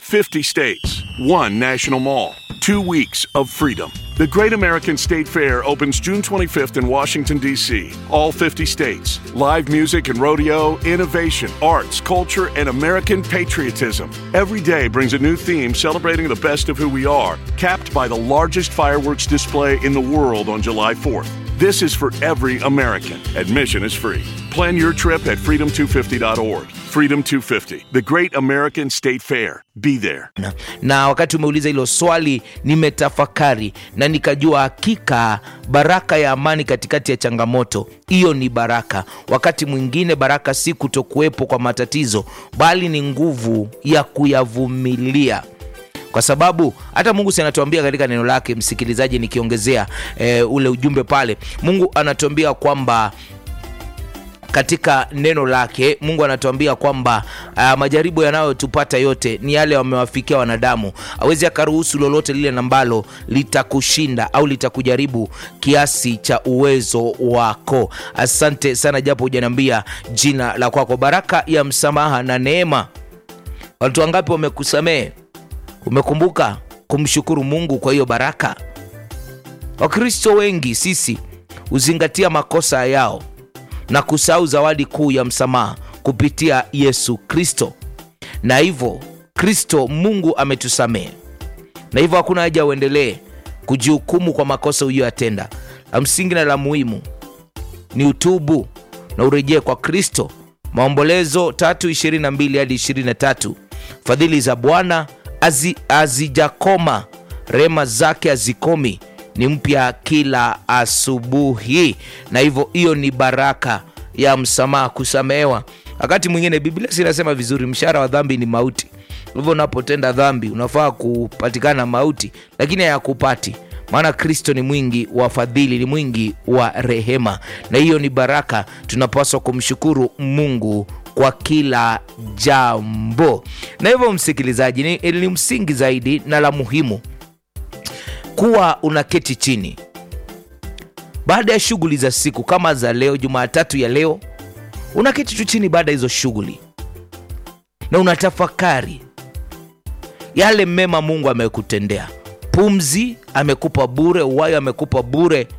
50 states, one national mall, two weeks of freedom. The Great American State Fair opens June 25th in Washington, D.C. All 50 states. Live music and rodeo, innovation, arts, culture, and American patriotism. Every day brings a new theme celebrating the best of who we are, capped by the largest fireworks display in the world on July 4th. This is for every American. Admission is free. Plan your trip at freedom250.org. Freedom 250, the Great American State Fair. Be there. na, na wakati umeuliza hilo swali nimetafakari na nikajua hakika baraka ya amani katikati ya changamoto hiyo ni baraka wakati mwingine baraka si kutokuwepo kwa matatizo bali ni nguvu ya kuyavumilia kwa sababu hata mungu si anatuambia katika neno lake msikilizaji nikiongezea e, ule ujumbe pale mungu anatuambia kwamba katika neno lake mungu anatuambia kwamba uh, majaribu yanayotupata yote ni yale wamewafikia wanadamu awezi akaruhusu lolote lile ambalo litakushinda au litakujaribu kiasi cha uwezo wako asante sana japo hujaniambia jina la kwako baraka ya msamaha na neema watu wangapi wamekusamehe umekumbuka kumshukuru mungu kwa hiyo baraka wakristo wengi sisi huzingatia makosa yao na kusahau zawadi kuu ya msamaha kupitia yesu kristo na hivyo kristo mungu ametusamehe na hivyo hakuna haja uendelee kujihukumu kwa makosa uliyoyatenda la msingi na la muhimu ni utubu na urejee kwa kristo maombolezo 322 hadi 23 fadhili za bwana hazi- hazijakoma rema zake hazikomi ni mpya kila asubuhi na hivyo hiyo ni baraka ya msamaha kusamehewa wakati mwingine biblia sinasema vizuri mshahara wa dhambi ni mauti hivyo unapotenda dhambi unafaa kupatikana mauti lakini hayakupati maana kristo ni mwingi wa fadhili ni mwingi wa rehema na hiyo ni baraka tunapaswa kumshukuru mungu kwa kila jambo na hivyo msikilizaji ni, ni msingi zaidi na la muhimu kuwa unaketi chini baada ya shughuli za siku kama za leo jumatatu ya leo unaketi tu chini baada ya hizo shughuli na unatafakari yale mema mungu amekutendea pumzi amekupa bure uwayo amekupa bure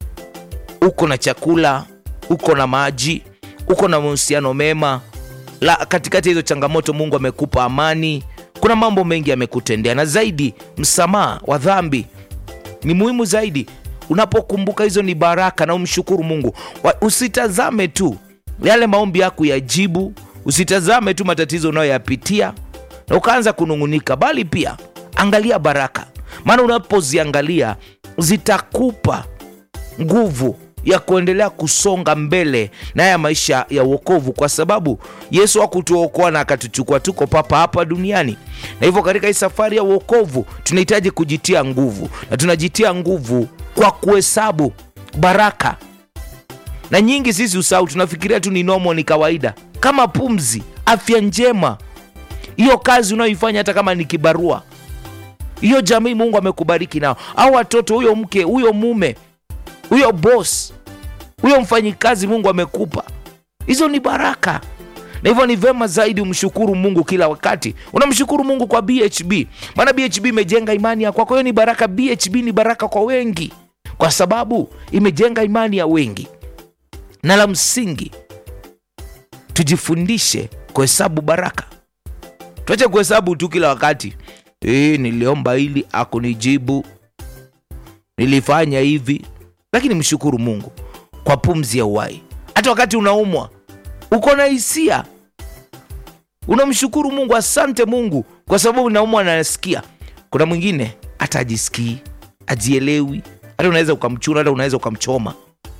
uko na chakula uko na maji uko na mahusiano mema la katikati ya hizo changamoto mungu amekupa amani kuna mambo mengi amekutendea na zaidi msamaha wa dhambi ni muhimu zaidi unapokumbuka hizo ni baraka na umshukuru mungu Wa- usitazame tu yale maombi yako yajibu usitazame tu matatizo unayoyapitia na ukaanza kunung'unika bali pia angalia baraka maana unapoziangalia zitakupa nguvu ya kuendelea kusonga mbele na haya maisha ya uokovu kwa sababu yesu hakutuokoa na akatuchukua tuko papa hapa duniani na hivyo katika hii safari ya uokovu tunahitaji kujitia nguvu na tunajitia nguvu kwa kuhesabu baraka na nyingi sisi usahau tunafikiria tu ni nomo ni kawaida kama pumzi afya njema hiyo kazi unayoifanya hata kama ni kibarua hiyo jamii mungu amekubariki nao au watoto huyo mke huyo mume huyo bos huyo mfanyikazi mungu amekupa hizo ni baraka na hivyo ni vema zaidi umshukuru mungu kila wakati unamshukuru mungu kwa bhb maana bhb imejenga imani ya kwako hiyo ni baraka bhb ni baraka kwa wengi kwa sababu imejenga imani ya wengi na la msingi tujifundishe kuhesabu baraka tuache kuhesabu tu kila wakati e, niliomba hili akunijibu nilifanya hivi lakini mshukuru mungu kwa pumzi ya uhai hata wakati unaumwa uko na hisia unamshukuru mungu asante mungu kwa sababu unaumwa na nasikia kuna mwingine hata ajisikii ajielewi hata unaweza ukamchuna hata unaweza ukamchoma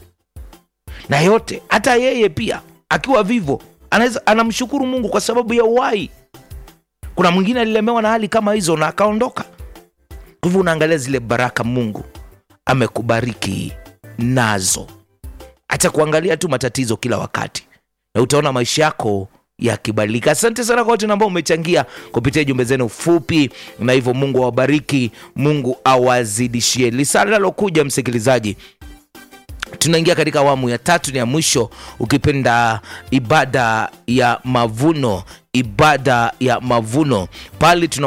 na yote hata yeye pia akiwa vivo anaweza anamshukuru mungu kwa sababu ya uhai kuna mwingine alilemewa na hali kama hizo na akaondoka kwa hivyo unaangalia zile baraka mungu amekubariki nazo acha kuangalia tu matatizo kila wakati na utaona maisha yako yakibadilika asante sana kwa wote ambao umechangia kupitia jumbe zenu fupi na hivyo mungu awabariki mungu awazidishie lisaa linalokuja msikilizaji tunaingia katika awamu ya tatu ni ya mwisho ukipenda ibada ya mavuno ibada ya mavuno pale tuna